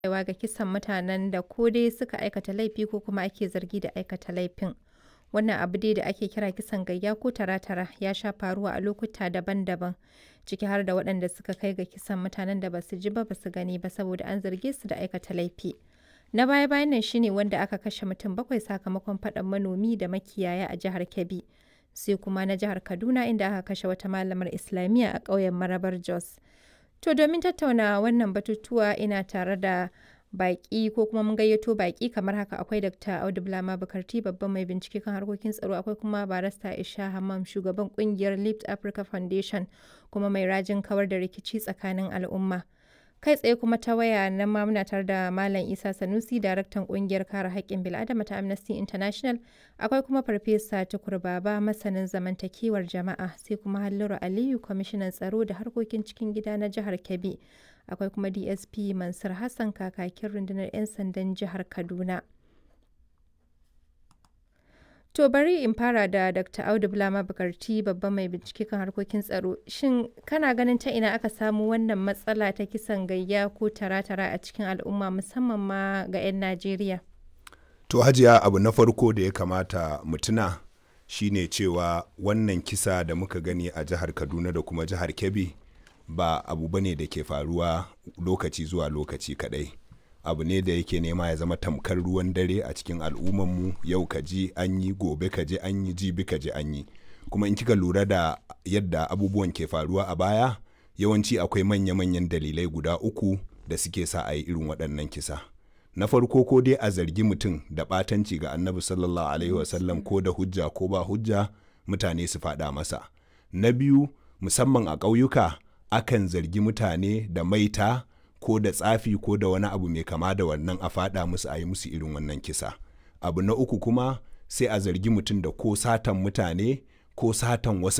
kaiwa ga kisan mutanen da ko dai suka aikata laifi ko kuma ake zargi da aikata laifin. Wannan abu dai da ake kira kisan gayya ko tara-tara ya sha faruwa a lokuta daban-daban, ciki har da waɗanda suka kai ga kisan mutanen da ba su ji ba ba su gani ba saboda an zarge su da aikata laifi. Na baya-bayan nan shi ne wanda aka kashe mutum bakwai sakamakon faɗan manomi da makiyaya a jihar Kebbi, sai kuma na jihar Kaduna inda aka kashe wata malamar Islamiyya a ƙauyen Marabar Jos. To domin tattauna wannan batutuwa ina tare da baƙi ko kuma mun gayyato baƙi kamar haka akwai Dr. Audu Bulama Bukarti babban mai bincike kan harkokin tsaro akwai kuma barista Isha Hammam shugaban kungiyar Lift Africa Foundation kuma mai rajin kawar da rikici tsakanin al'umma. Kai tsaye kuma ta waya nan ma muna tare da Malam Isa Sanusi daraktan kungiyar kare haƙƙin bil'adama ta Amnesty International akwai kuma Farfesa Tukur Baba masanin zamantakewar jama'a sai kuma Halliru Aliyu kwamishinan tsaro da harkokin cikin gida na jihar Kebbi. akwai kuma dsp mansur hassan kakakin rundunar 'yan sandan jihar kaduna to bari in fara da dr audu bulama bukarti babban mai bincike kan harkokin tsaro shin kana ganin ta ina aka samu wannan matsala ta kisan gayya ko tara-tara a cikin al'umma musamman ma ga 'yan najeriya to hajiya abu na farko da ya kamata mutuna shine cewa wannan kisa da muka gani a jihar kaduna da kuma jihar kebbi ba abu ba ne da ke faruwa lokaci zuwa lokaci kadai abu ne da yake nema ya zama tamkar ruwan dare a cikin al'ummanmu yau ka ji an yi gobe ka ji an yi jibi ka ji an yi kuma in kika lura da yadda abubuwan ke faruwa a baya yawanci akwai manya-manyan dalilai guda uku da suke sa a yi irin waɗannan kisa na farko ko dai a zargi mutum da ɓatanci ga annabi sallallahu alaihi wasallam ko da hujja ko ba hujja mutane su faɗa masa na biyu musamman a ƙauyuka akan zargi mutane da maita ko da tsafi ko da wani abu mai kama da wannan a faɗa musu a yi musu irin wannan kisa abu na uku kuma sai a zargi mutum da ko satan mutane ko satan wasu